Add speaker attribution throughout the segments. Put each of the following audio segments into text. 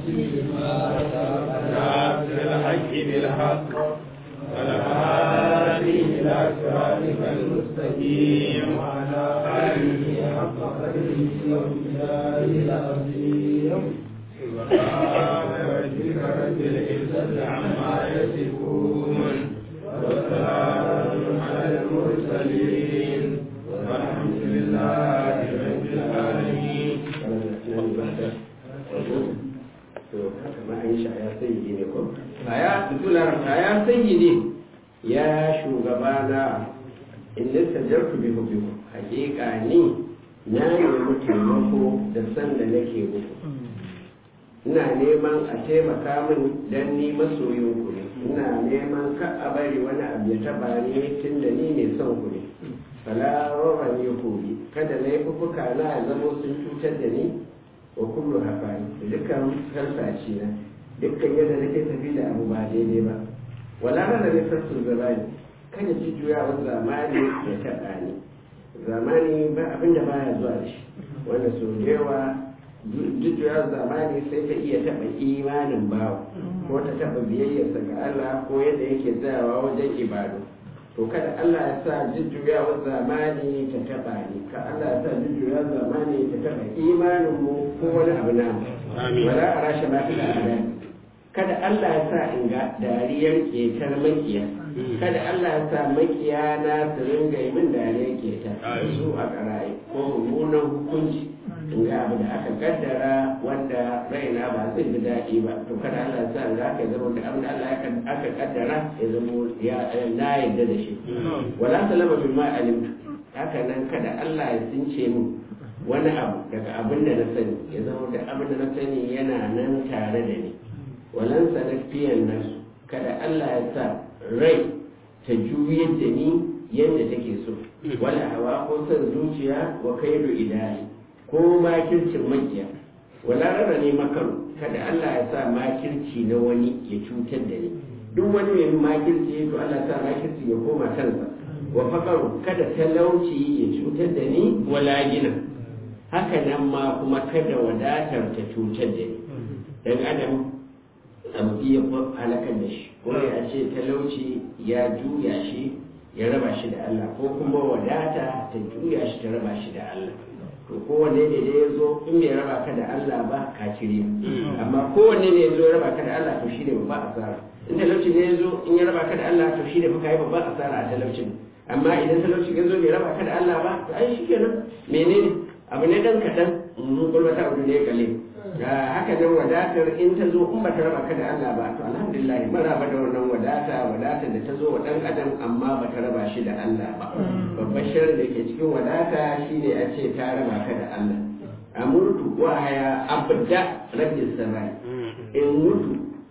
Speaker 1: ناصر الحق بالحق والهادي إلى صراطك المستقيم وعلى آله حق قدره ومقداره العظيم سبحان ربك رب العزة عما يصفون وسلام على المرسلين والحمد لله رب العالمين
Speaker 2: ya sayyidi ya shugabana in littajartu bi hubbiku hakika ni na nemi taimako da san da nake muku ina neman a taimaka min dan ni masoyin ku ne ina neman ka a bari wani abu ya taba ni tun da ni ne son ku ne fala roba ne hobi kada laifuka na ya zamo sun cutar da ni wa kullu hafani da dukkan harsashi na dukkan yadda nake tafi da abu ba daidai ba wala rana ne sassu zamani kada jujjuyawar zamani ya taɓa ni zamani ba abin da baya zuwa da shi wanda sau da yawa jujjuyawar zamani sai ta iya taɓa imanin bawa ko ta taɓa biyayyarsa ga Allah ko yadda yake tsayawa wajen ibadu to kada Allah ya sa jujjuyawar zamani ta taɓa ni ka Allah ya sa jujjuyawar zamani ta taɓa imanin mu ko wani abu na wala a rashe ma fi da kada Allah ya sa in ga dariyar ketar makiya kada Allah ya sa makiya na su ringa yi min dariyar keta su a karaye ko mummunan hukunci in ga abu da aka kaddara wanda raina ba zai ji daɗi ba to kada Allah ya sa in ga aka zama da abin da Allah aka kaddara ya zama na yadda da shi wala salama bin ma alimtu haka nan kada Allah ya since min wani abu daga abin da na sani ya zama da abin da na sani yana nan tare da ni walansa na fiyan nasu kada Allah ya sa rai ta juyar da ni yadda take so wala hawa ko son zuciya wa kaidu ilahi ko makircin makiya wala rara ne makaru kada Allah ya sa makirci na wani ya cutar da ni duk wani mai makirci to Allah ya sa makirci ya koma kansa wa fakaru kada talauci ya cutar da ni wala gina haka nan ma kuma kada wadatar ta cutar da ni dan adam abu iya halakar da shi ko ya ce talauci ya juya shi ya raba shi da Allah ko kuma wadata ta juya shi ta raba shi da Allah to kowanne ne da ya zo in bai raba ka da Allah ba ka cire amma kowanne ne ya zo ya raba ka da Allah to shi ne babba asara in talauci ne ya zo in ya raba ka da Allah to shi ne fa kai babba asara a talaucin amma idan talauci ya zo bai raba ka da Allah ba to ai shi kenan menene abu ne dan kadan mun kulbata abu ne kale haka nan wadatar in ta zo in ba ta raba ka da Allah ba to alhamdulillah mun raba da wannan wadata wadatar da ta zo wa dan adam amma ba ta raba shi da Allah ba babbar shirin da ke cikin wadata shine a ce ta raba ka da Allah amurtu wa haya abda rabbis samai in mutu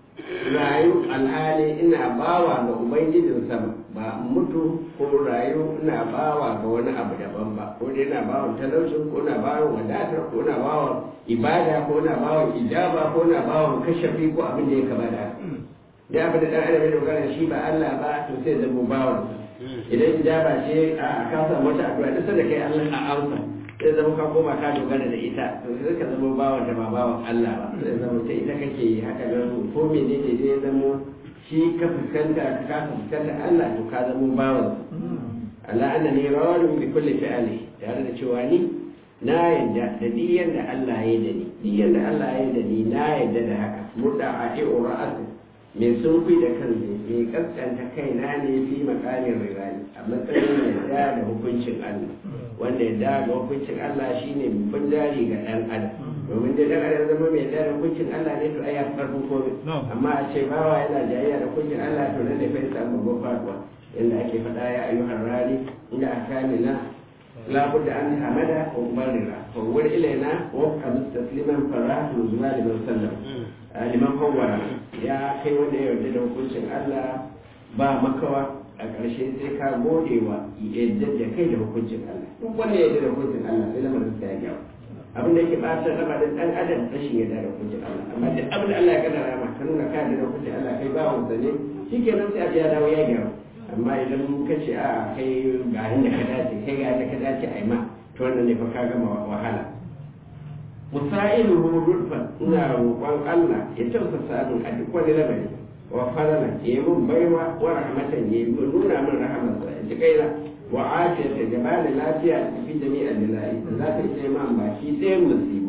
Speaker 2: rayu alhali ina bawa ga ubangijin sama ba mutu ko rayu ina bawa ga wani abu daban ba ko dai ina bawa talaucin ko ina bawa wadatar ko ina bawa ibada ko ina bawa ijaba ko ina bawa kashafi ko abin da ya kama da da abin da dan adam ya dogara shi ba Allah ba to sai zama bawan idan ijaba ce a ka samu wata addu'a duk sanda kai Allah a amsa sai zama ka koma ka dogara da ita to sai ka zama bawan da ba bawan Allah ba sai zama sai ita kake yi haka nan ko menene zai zama shi ka fuskanta ka kasa fuskanta Allah to ka zama bawan Allah annani rawalun bi kulli fi'ali tare da cewa ni na yadda da duk yadda Allah ya da ni duk yadda Allah ya da ni na yadda da haka murda a i'u ra'atu mai sunfi da kan mai kaskanta kaina ne fi makamin rirani a matsayin yadda da hukuncin Allah wanda yadda ga hukuncin Allah shine babban jari ga ɗan adam domin dai dan adam zama mai yadda da hukuncin Allah ne to ai ya farko komai amma a ce bawa yana jayayya da hukuncin Allah to nan da fa samu babban faduwa inda ake faɗa ya ayyuhar rani inda akamina لا بد أن حمد ومبررا فول إلينا وابقى مستسلما فراه نزوى لمن سلم لمن فور يا كي wanda ya yarda da hukuncin Allah ba makawa a ƙarshe sai ka gode wa yadda da kai da hukuncin Allah duk wanda ya yarda da hukuncin Allah sai lamarin sa ya gyaru abin da yake ɓata raba da ɗan adam rashin yarda da hukuncin Allah amma duk abin da Allah ya kaddara ma ka nuna ka yarda da hukuncin Allah kai ba wanda ne shikenan sai a ya dawo ya gyaru amma idan ka ce a kai ga inda ka dace kai ga inda ka dace a yi ma to wannan ne fa ka gama wahala musa'iluhu rudfan ina roƙon Allah ya tausasa min a duk wani lamari wa farala ya yi mun baiwa wa rahmatan ya yi nuna min rahamarsa ya ji kaina wa afiyata da bani lafiya da fi jami'a lillahi da za ta ce man baki ɗayan musibu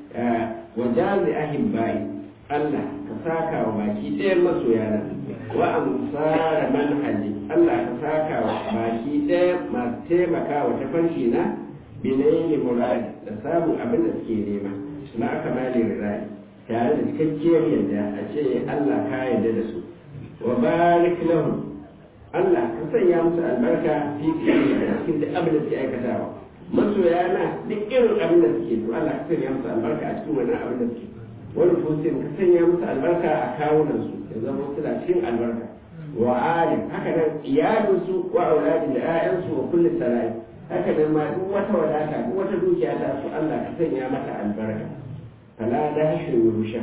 Speaker 2: wa jazi ahibbai Allah ka saka wa baki ɗayan masoyana wa amsara manhaji Allah ka saka wa baki ɗayan masu taimaka wa tafarki na binayi muradi da samun abin da suke nema na aka mali rirari tare da cikakkiyar yadda a ce Allah ka yarda da su wa barik lahum Allah ka sanya musu albarka fi fiye da cikin duk abin da suke aikatawa masoya na duk irin abin da suke to Allah ka sanya musu albarka a cikin wannan abin da suke wani fusin ka sanya musu albarka a kawunan su ya zama suna cikin albarka wa alim haka nan iyalinsu wa auladin da 'ya'yansu wa kulli sarai haka nan ma duk wata wadata duk wata dukiya ta su Allah ka sanya mata albarka fala da hashin rusha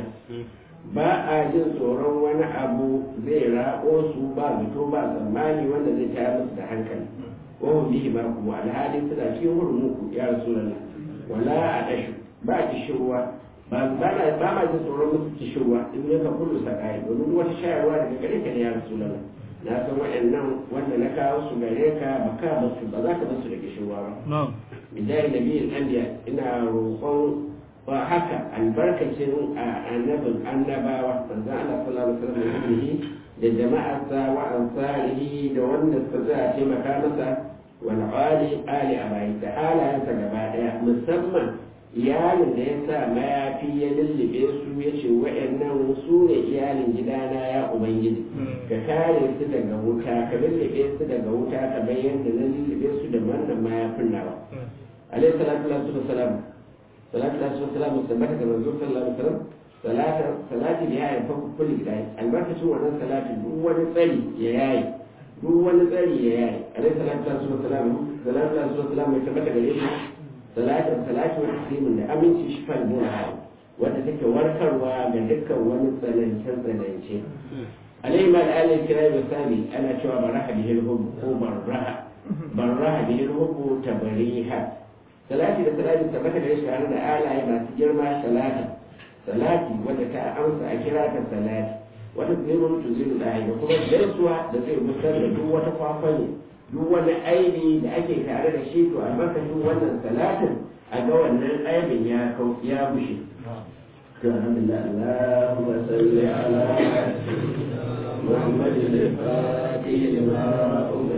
Speaker 2: ba a jin tsoron wani abu zai rako su ba zato ba tsammani wanda zai tayar musu da hankali wahun bihi ma kuma alhali suna cikin hurmuku ya rasulullah wala a dashu ba kishirwa ba ba na ba ma jin tsoron musu kishirwa in ne ka kullu sakai domin duk wata shayarwa daga gare ka ne ya rasulullah na san waɗannan wanda na kawo su gare ka ba ka basu ba za ka basu da kishirwa ba bijahi nabiyin anbiya ina roƙon ba haka albarkacin annabin annabawa manzon Allah sallallahu alaihi wasallam da jama'arsa wa ansarihi da wanda suka za a taimaka masa wal ali ali abai da halayensa gaba daya musamman iyalin da ya sa mayafi ya lullube su ya ce wa'annan su ne iyalin gidana ya ubangiji ka kare su daga wuta ka lullube su daga wuta ka bayyana na lullube su da wannan mayafin nawa alaihi salatu wasalam salatu da su salamu tabbata da manzo sallallahu alaihi wasallam salata salati da yayin fa kulli gidai albarkacin wannan salati duk wani tsari ya yayi duk wani tsari ya yayi alaihi salatu da su salamu salatu da su salamu ya tabbata gare shi salatin salati wa taslimin da aminci shi fa da wanda take warkarwa ga dukkan wani tsanance tsanance alaihi ma alaihi kira da sabi ana cewa baraha bihil hubbu ko baraha baraha bihil hubbu tabariha salati da salati tabbata da shi tare da alaye masu girma salati salati wanda ta amsa a kira ta salati wata zai mutu zai da da kuma gaisuwa da zai musar da duk wata kwakwani duk wani aibi da ake tare da shi to albarkacin wannan salatin a ga wannan aibin ya kau ya bushe to alhamdulillah Allahumma salli ala محمد الفاتح لما